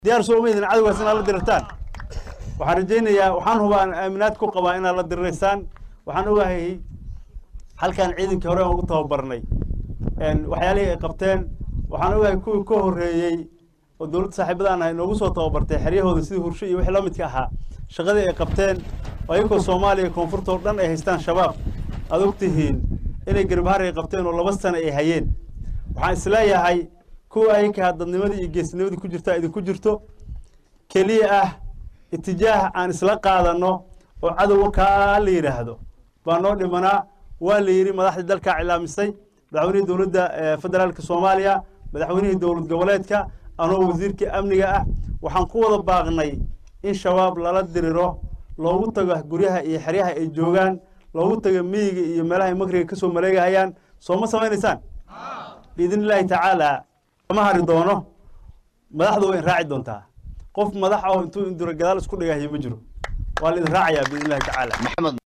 diyaar soo maydin cadowgaas inaad la dirirtaan waxaan rajaynayaa waxaan hubaa aaminaad ku qabaa inaad la diriraysaan waxaan ogahay halkan ciidankii hore aan ugu tababarnay waxyaalihii ay qabteen waxaan ogahay kuwii ka horreeyey oo dowladda saaxiibadaan ahay noogu soo tababartay xeryahooda sidii hursho iyo wixii la midka ahaa shaqadii ay qabteen oo ayagoo soomaaliya koonfurta oo dhan ay haystaan shabaab aad og tihiin inay garbahaar ay qabteen oo laba sano ay hayeen waxaan isleeyahay kuwa ayinkaa dadnimadii iyo geesnimadii ku jirta idinku jirto keliya ah itijaah aan isla qaadanno oo cadowga kaa la yidhaahdo baa noo dhimanaa waa la yidhi madaxdii dalkaa cilaamisay madaxweynihii dowladda federaalka soomaaliya madaxweynihii dowlad goboleedka anoo wasiirkii amniga ah waxaan ku wada baaqnay in shabaab lala diriro loogu tago guryaha iyo xeryaha ay joogaan loogu tago miyiga iyo meelaha ay makriga ka soo maleegahayaan soo ma samaynaysaan biidn illaahi tacaala ma hari doono madaxdu waa in raaci doontaa qof madax oo intuu indura gadaal isku dhigahayo ma jiro waa la idin raacayaa biidn illahi tacaala